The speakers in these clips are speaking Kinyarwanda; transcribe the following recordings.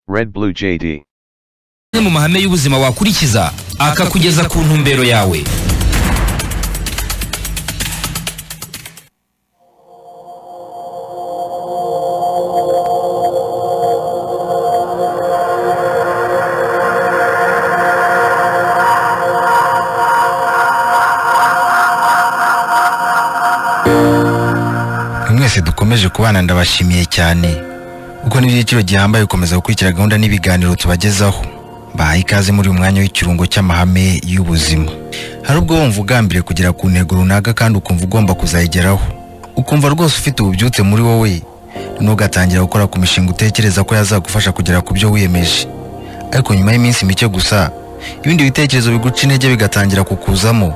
Red Blue JD. amwe mu mahame y'ubuzima wakurikiza akakugeza ku ntumbero yawe mwese dukomeje kubana ndabashimiye cyane kuko n'ibyiciro gihambaye gukomeza gukurikira gahunda n'ibiganiro tubagezaho bahaye ikaze muri uyu mwanya w'ikirungo cy'amahame y'ubuzima hari ubwo wumva ugambiriye kugera ku ntego runaka kandi ukumva ugomba kuzayigeraho ukumva rwose ufite ububyutse muri wowe ntugatangira gukora ku mishinga utekereza ko yazagufasha kugera ku byo wiyemeje ariko nyuma y'iminsi mike gusa ibindi bitekerezo biguca intege bigatangira kukuzamo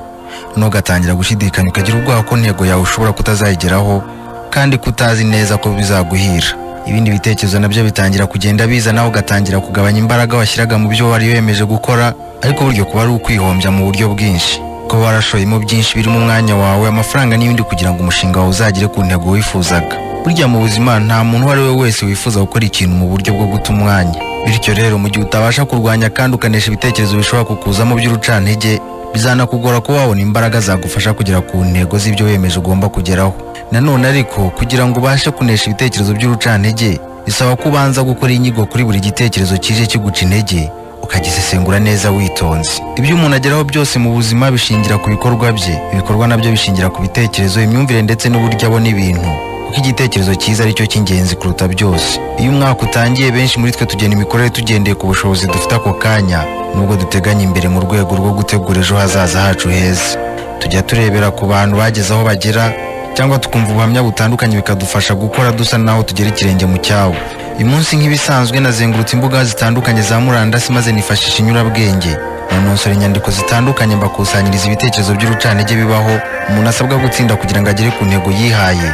ntugatangira gushidikanya ukagira ubwoba ko intego yawe ushobora kutazayigeraho kandi ko utazi neza ko bizaguhira ibindi bitekerezo nabyo bitangira kugenda biza nawe ugatangira kugabanya imbaraga washyiraga mu byo wari wiyemeje gukora ariko buryo kuba ari ukwihombya mu buryo bwinshi ko warashoyemo byinshi birimo umwanya wawe amafaranga n'ibindi kugira ngo umushinga wawe uzagere ku ntego wifuzaga burya mu buzima nta muntu uwo ari we wese wifuza gukora ikintu mu buryo bwo guta umwanya bityo rero mu gihe utabasha kurwanya kandi ukanesha ibitekerezo bishobora kukuzamo by'urucantege bizanakugora kuba wabona imbaraga zagufasha kugera ku ntego z'ibyo wiyemeje ugomba kugeraho nanone ariko kugira ngo ubashe kunesha ibitekerezo by'urucantege bisaba ko ubanza gukora inyigo kuri buri gitekerezo kije kiguca intege ukagisesengura neza witonze ibyo umuntu ageraho byose mu buzima bishingira ku bikorwa bye ibikorwa nabyo bishingira ku bitekerezo imyumvire ndetse n'uburyo abona ibintu kuko igitekerezo cyiza ari cyo cy'ingenzi kuruta byose iyo umwaka utangiye benshi muri twe tugena imikorere tugendeye ku bushobozi dufite ako kanya nubwo duteganya imbere mu rwego rwo gutegura ejo hazaza hacu heza tujya turebera ku bantu bageze aho bagera cyangwa tukumva ubuhamya butandukanye bikadufasha gukora dusa naho tugera ikirenge mu cyawo uyu munsi nk'ibisanzwe nazengurutse imbuga zitandukanye za murandasi maze nifashisha inyurabwenge nanonsora inyandiko zitandukanye mbakusanyiriza ibitekerezo by'urucantege bibaho umuntu asabwa gutsinda kugira ngo agere ku ntego yihaye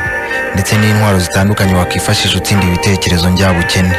ndetse n'intwaro zitandukanye wakifashisha utsinda ibitekerezo njyabukene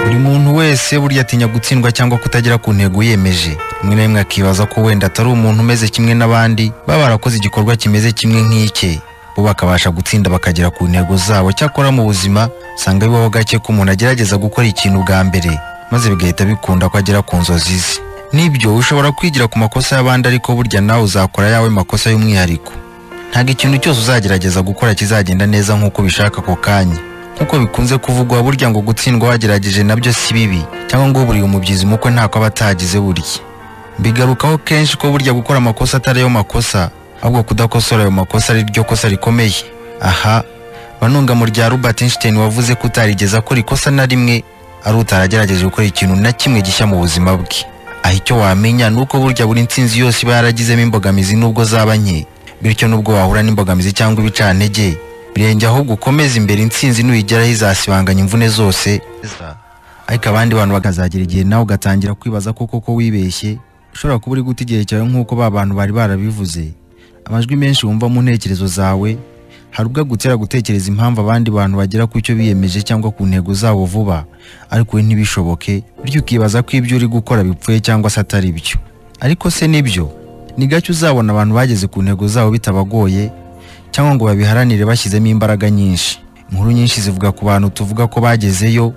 buri muntu wese burya atinya gutsindwa cyangwa kutagira ku ntego yiyemeje rimwe na rimwe akibaza ko wenda atari umuntu umeze kimwe n'abandi baba barakoze igikorwa kimeze kimwe nk'ike bo bakabasha gutsinda bakagera ku ntego zabo cyakora mu buzima usanga bibaho gake ko umuntu agerageza gukora ikintu bwa mbere maze bigahita bikunda ko agera ku nzozi ze nibyo ushobora kwigira ku makosa y'abandi ariko burya nawe uzakora ayawe makosa y'umwihariko ntabwo ikintu cyose uzagerageza gukora kizagenda neza nk'uko ubishaka ako kanya nk'uko bikunze kuvugwa burya ngo gutsindwa wagerageje nabyo si bibi cyangwa ngo buriye umubyizi umukwe ntako aba atagize burya bigarukaho kenshi ko burya gukora amakosa atari ayo makosa ahubwo kudakosora ayo makosa ari ryo kosa rikomeye aha banunga mu rya Robert Einstein wavuze ko utarigeze akora ikosa na rimwe ari utaragerageje gukora ikintu na kimwe gishya mu buzima bwe aho icyo wamenya ni uko burya buri nsinzi yose iba yaragizemo imbogamizi n'ubwo zaba nke bityo n'ubwo wahura n'imbogamizi cyangwa ibicantege birenge ahubwo ukomeze imbere intsinzi nuyigeraho izasibanganya imvune zose ariko abandi bantu bakazagera igihe nawe ugatangira kwibaza ko koko wibeshye ushobora kuba uri guta igihe cyawe nk'uko ba bantu bari barabivuze amajwi menshi wumva mu ntekerezo zawe hari ubwo agutera gutekereza impamvu abandi bantu bagera ku cyo biyemeje cyangwa ku ntego zabo vuba ariko we ntibishoboke bityo ukibaza ko ibyo uri gukora bipfuye cyangwa se atari byo ariko se nibyo ni gake uzabona abantu bageze ku ntego zabo bitabagoye cyangwa ngo babiharanire bashyizemo imbaraga nyinshi inkuru nyinshi zivuga ku bantu tuvuga ko bagezeyo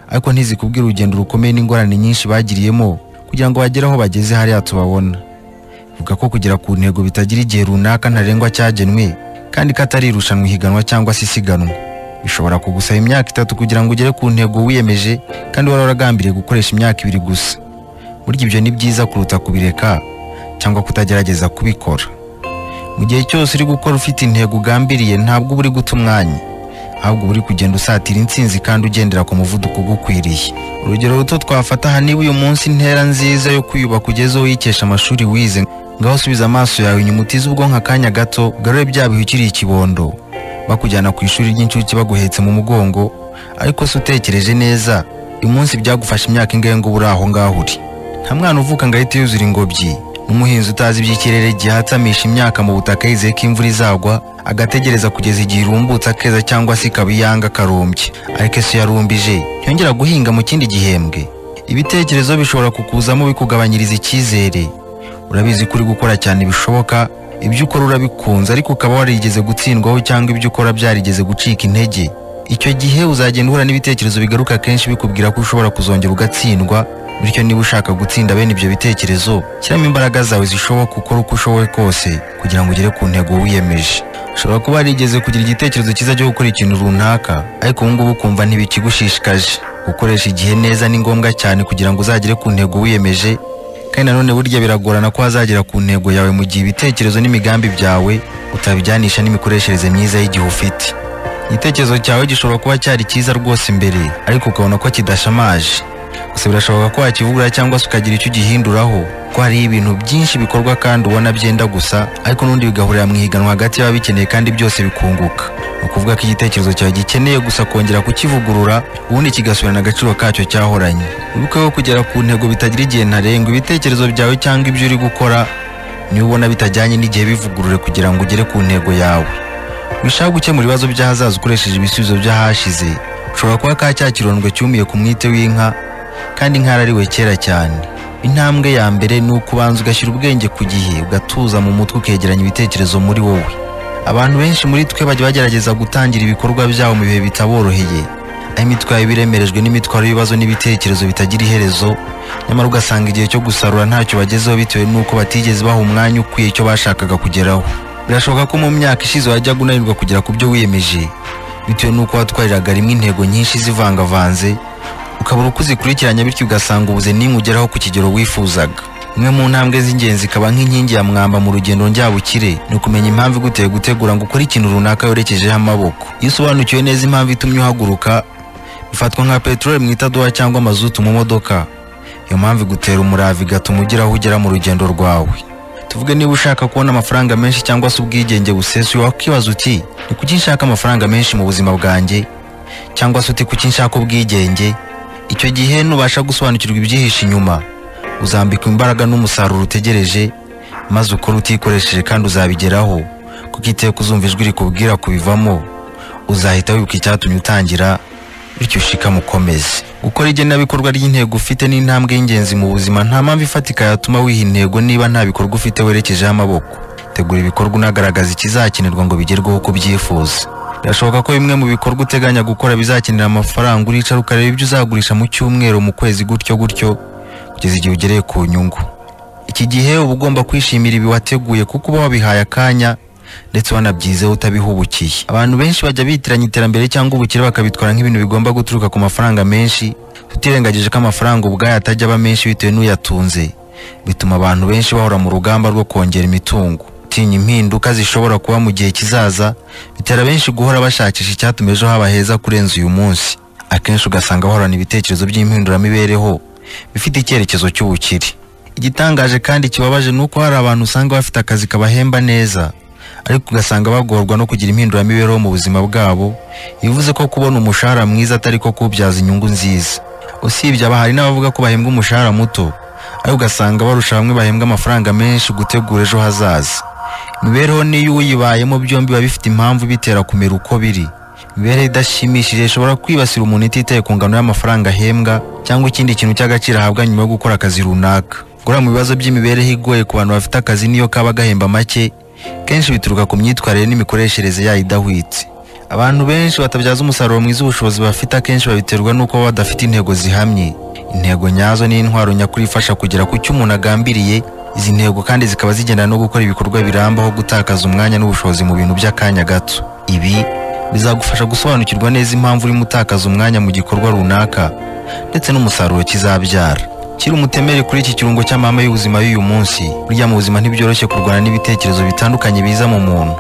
ariko ntizikubwira urugendo rukomeye n'ingorane nyinshi bagiriyemo kugira ngo bagere aho bageze hariya tubabona ivuga ko kugera ku ntego bitagira igihe runaka ntarengwa cyagenwe kandi ko atari irushanwa ihiganwa cyangwa se isiganwa bishobora kugusaba imyaka itatu kugira ngo ugere ku ntego wiyemeje kandi wari waragambiriye gukoresha imyaka ibiri gusa burya ibyo ni byiza kuruta kubireka cyangwa kutagerageza kubikora mu gihe cyose uri gukora ufite intego ugambiriye ntabwo uba uri guta umwanya ahubwo uba uri kugenda usatira intsinzi kandi ugendera ku muvuduko ugukwiriye urugero ruto twafata aha niba uyu munsi intera nziza yo kwiyubaka ugezeho yikesha amashuri wize ngaho usubize amaso yawe inyuma utize ubwonko akanya gato ugarure bya bihe ukiri ikibondo bakujyana ku ishuri ry'incuke baguhetse mu mugongo ariko se utekereje neza uyu munsi byagufashe imyaka ingahe ngo uri aho ngaho uri nta mwana uvuka ngo ahite yuzura ingobyi n'umuhinzi utazi iby'ikirere igihe atamisha imyaka mu butaka yizeye ko imvura izagwa agategereza kugeza igihe irumbutse akeza cyangwa se ikaba iyanga akarumbye ariko ese iyo yarumbije ntiyongera guhinga mu kindi gihembwe ibitekerezo bishobora kukuzamo bikugabanyiriza icyizere urabizi ko uri gukora cyane bishoboka ibyo ukora urabikunze ariko ukaba warigeze gutsindwaho cyangwa ibyo ukora byarigeze gucika intege icyo gihe uzagenda uhura n'ibitekerezo bigaruka kenshi bikubwira ko ushobora kuzongera ugatsindwa bityo niba ushaka gutsinda bene ibyo bitekerezo shyiramo imbaraga zawe zishoboka ukora uko ushoboye kose kugira ngo ugere ku ntego wiyemeje ushobora kuba warigeze kugira igitekerezo cyiza cyo gukora ikintu runaka ariko ubu ngubu ukumva ntibikigushishikaje gukoresha igihe neza ni ngombwa cyane kugira ngo uzagere ku ntego wiyemeje kandi nanone burya biragorana ko wazagera ku ntego yawe mu gihe ibitekerezo n'imigambi byawe utabijyanisha n'imikoreshereze myiza y'igihe ufite igitekerezo cyawe gishobora kuba cyari cyiza rwose imbere ariko ukabona ko kidashamaje gusa birashoboka ko wakivugura cyangwa se ukagira icyo ugihinduraho ko hariho ibintu byinshi bikorwa kandi ubona byenda gusa ariko n'undi bigahurira mu ihiganwa hagati y'ababikeneye kandi byose bikunguka ni ukuvuga ko igitekerezo cyawe gikeneye gusa kongera kukivugurura ubundi kigasubirana agaciro kacyo cyahoranye wibuke ko kugera ku ntego bitagira igihe ntarengwa ibitekerezo byawe cyangwa ibyo uri gukora niba ubona bitajyanye n'igihe bivugurure kugira ngo ugere ku ntego yawe wishaka gukemura ibibazo by'ahazaza ukoresheje ibisubizo by'ahashize ushobora kuba ka cya kirondwe cyumiye ku mwite w'inka kandi nkarariwe kera cyane intambwe ya mbere ni uko ubanza ugashyira ubwenge ku gihe ugatuza mu mutwe ukegeranya ibitekerezo muri wowe abantu benshi muri twe bajya bagerageza gutangira ibikorwa byabo mu bihe bitaboroheye aho imitwe yabo iba iremerejwe n'imitwaro y'ibibazo n'ibitekerezo bitagira iherezo nyamara ugasanga igihe cyo gusarura ntacyo bagezeho bitewe n'uko batigeze baha umwanya ukwiye icyo bashakaga kugeraho birashoboka ko mu myaka ishize wajyaga unanirwa kugera ku byo wiyemeje bitewe n'uko watwariraga rimwe intego nyinshi zivangavanze ukabura uko uzikurikiranya bityo ugasanga ubuze n'imwe ugeraho ku kigero wifuzaga imwe mu ntambwe z'ingenzi ikaba nk'inkingi ya mwamba mu rugendo njyabukire ni ukumenya impamvu iguteye gutegura ngo ukore ikintu runaka werekejeho amaboko iyo usobanukiwe neza impamvu itumye uhaguruka bifatwa nka peteroli mu itadoha cyangwa amazutu mu modoka iyo mpamvu igutera umurava igatuma ugera aho ugera mu rugendo rwawe tuvuge niba ushaka kubona amafaranga menshi cyangwa se ubwigenge busesuye wakibaza uti ni kuki nshaka amafaranga menshi mu buzima bwanjye cyangwa se uti kuki nshaka ubwigenge icyo gihe nubasha gusobanukirwa ibyihishe inyuma uzambikwa imbaraga n'umusaruro utegereje maze ukora utikoresheje kandi uzabigeraho kuko iteka uzumva ijwi rikubwira kubivamo uzahita wibuka icyatumye utangira bityo ushikame ukomeze gukora igenabikorwa ry'intego ufite ni intambwe y'ingenzi mu buzima nta mpamvu ifatika yatuma wiha intego niba nta bikorwa ufite werekejeho amaboko tegura ibikorwa unagaragaza ikizakenerwa ngo bigerweho uko ubyifuza birashoboka ko bimwe mu bikorwa uteganya gukora bizakenera amafaranga uricara ukareba ibyo uzagurisha mu cyumweru mu kwezi gutyo gutyo kugeza igihe ugereye ku nyungu iki gihe uba ugomba kwishimira ibi wateguye kuko uba wabihaye akanya ndetse wanabyizeho utabihubukiye abantu benshi bajya bitiranya iterambere cyangwa ubukire bakabitwara nk'ibintu bigomba guturuka ku mafaranga menshi tutirengagije ko amafaranga ubwayo atajya aba menshi bitewe n'uyatunze bituma abantu benshi bahora mu rugamba rwo kongera imitungo gutinya impinduka zishobora kuba mu gihe kizaza bitera benshi guhora bashakisha icyatuma ejo haba heza kurenza uyu munsi akenshi ugasanga bahorana ibitekerezo by'impinduramibereho bifite icyerekezo cy'ubukire igitangaje kandi kibabaje ni uko hari abantu usanga bafite akazi kabahemba neza ariko ugasanga bagorwa no kugira impinduramibereho mu buzima bwabo bivuze ko kubona umushahara mwiza atari ko kuwubyaza inyungu nziza usibye aba hari n'abavuga ko bahembwa umushahara muto ariko ugasanga barusha bamwe bahembwa amafaranga menshi gutegura ejo hazaza imibereho n'iyo uyibayemo byombi biba bifite impamvu bitera kumera uko biri imibereho idashimishije ishobora kwibasira umuntu ititaye ku ngano y'amafaranga ahembwa cyangwa ikindi kintu cy'agaciro ahabwa nyuma yo gukora akazi runaka gukora mu bibazo by'imibereho igoye ku bantu bafite akazi n'iyo kaba gahemba make kenshi bituruka ku myitwarire n'imikoreshereze yayo idahwitse abantu benshi batabyaza umusaruro mwiza ubushobozi bafite akenshi babiterwa n'uko baba badafite intego zihamye intego nyazo ni intwaro nyakuri ifasha kugera ku cyo umuntu agambiriye izi ntego kandi zikaba zigendana no gukora ibikorwa birambaho gutakaza umwanya n'ubushobozi mu bintu by'akanya gato ibi bizagufasha gusobanukirwa neza impamvu urimo utakaza umwanya mu gikorwa runaka ndetse n'umusaruro kizabyara kiri umutemere kuri iki kirungo cy'amahame y'ubuzima y'uyu munsi burya mu buzima ntibyoroshye kurwana n'ibitekerezo bitandukanye biza mu muntu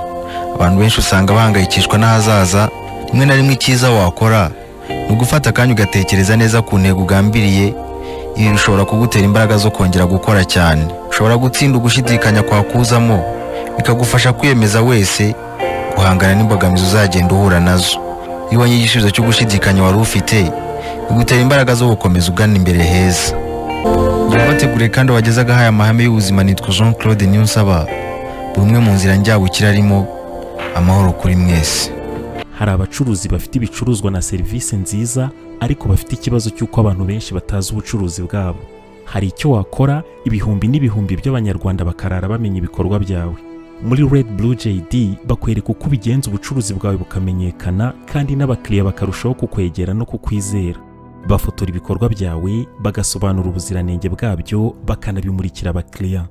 abantu benshi usanga bahangayikishwa n'ahazaza rimwe na rimwe icyiza wakora ni ugufata akanya ugatekereza neza ku ntego ugambiriye ibi bishobora kugutera imbaraga zo kongera gukora cyane ushobora gutsinda ugushidikanya kwakuzamo bikagufasha kwiyemeza wese guhangana n'imbogamizi uzagenda uhura nazo iyo ubonye igisubizo cyo gushidikanya wari ufite bigutera imbaraga zo gukomeza ugana imbere heza ubategure kandi wagezaga haya amahame y'ubuzima nitwa jean claude niyonsaba buri umwe mu nzira njyabukira arimo amahoro kuri mwese hari abacuruzi bafite ibicuruzwa na serivisi nziza ariko bafite ikibazo cy'uko abantu benshi batazi ubucuruzi bwabo hari icyo wakora ibihumbi n'ibihumbi by'abanyarwanda bakarara bamenya ibikorwa byawe muri Red Blue JD bakwereka uko ubigenza ubucuruzi bwawe bukamenyekana kandi n'abakiriya bakarushaho kukwegera no kukwizera bafotora ibikorwa byawe bagasobanura ubuziranenge bwabyo bakanabimurikira abakiriya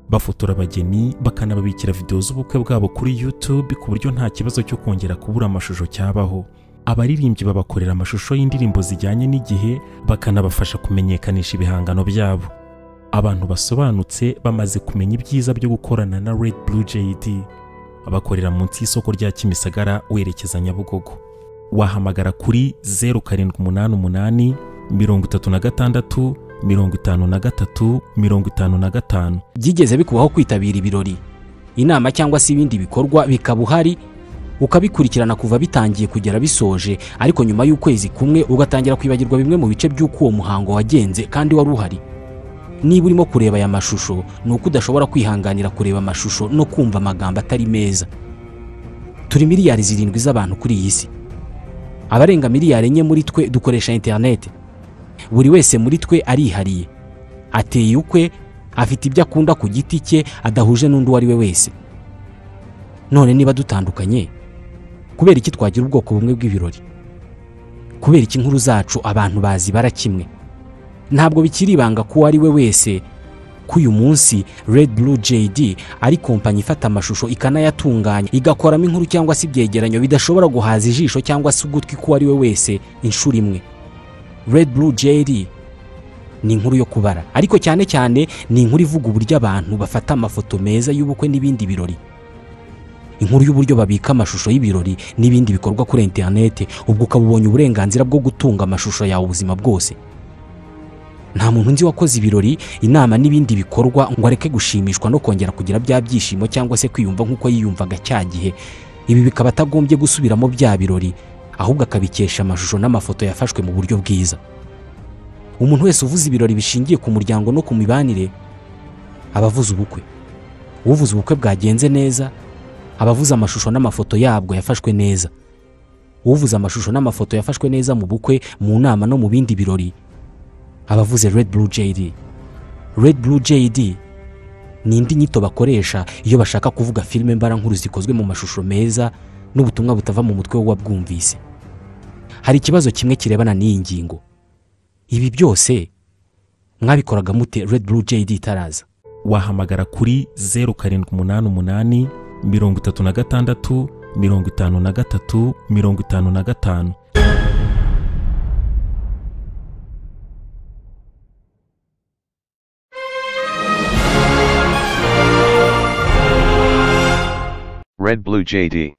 bafotora abageni bakanababikira videwo z'ubukwe bwabo kuri YouTube ku buryo nta kibazo cyo kongera kubura amashusho cyabaho abaririmbyi babakorera amashusho y'indirimbo zijyanye n'igihe bakanabafasha kumenyekanisha ibihangano byabo abantu basobanutse bamaze kumenya ibyiza byo gukorana na Red Blue JD bakorera munsi y'isoko rya Kimisagara werekeza Nyabugogo wahamagara kuri 0788 36 53 55 byigeze bikubaho kwitabira ibirori inama cyangwa se ibindi bikorwa bikaba uhari ukabikurikirana kuva bitangiye kugera bisoje ariko nyuma y'ukwezi kumwe ugatangira kwibagirwa bimwe mu bice by'uko uwo muhango wagenze kandi wari uhari niba urimo kureba aya mashusho ni uko udashobora kwihanganira kureba amashusho no kumva amagambo atari meza turi miliyari zirindwi z'abantu kuri iyi si abarenga miliyari enye muri twe dukoresha interineti buri wese muri twe arihariye ateye ukwe afite ibyo akunda ku giti cye adahuje n'undi uwo ari we wese none niba dutandukanye kubera iki twagira ubwoko bumwe bw'ibirori kubera iki inkuru zacu abantu bazibara kimwe ntabwo bikiri ibanga ko uwo ari we wese ko uyu munsi Red Blue JD ari kompanyi ifata amashusho ikanayatunganya igakoramo inkuru cyangwa se ibyegeranyo bidashobora guhaza ijisho cyangwa se ugutwi k'uwo ari we wese inshuro imwe Red Blue JD ni inkuru yo kubara ariko cyane cyane ni inkuru ivuga uburyo abantu bafata amafoto meza y'ubukwe n'ibindi birori inkuru y'uburyo babika amashusho y'ibirori n'ibindi bikorwa kuri interinete ubwo ukaba ubonye uburenganzira bwo gutunga amashusho yawe ubuzima bwose nta muntu nzi wakoze ibirori inama n'ibindi bikorwa ngo areke gushimishwa no kongera kugira bya byishimo cyangwa se kwiyumva nk'uko yiyumvaga cya gihe ibi bikaba atagombye gusubiramo bya birori ahubwo akabikesha amashusho n'amafoto yafashwe mu buryo bwiza umuntu wese uvuze ibirori bishingiye ku muryango no ku mibanire aba avuze ubukwe uvuze ubukwe bwagenze neza aba avuze amashusho n'amafoto yabwo yafashwe neza uvuze amashusho n'amafoto yafashwe neza mu bukwe mu nama no mu bindi birori aba avuze red blue jd red blue jd ni indi nyito bakoresha iyo bashaka kuvuga filime mbarankuru zikozwe mu mashusho meza n'ubutumwa butava mu mutwe w'uwabwumvise hari ikibazo kimwe kirebana n'iyi ngingo ibi byose mwabikoraga mute red blue jd itaraza wahamagara kuri 0788 36 53 55 「Red Blue JD」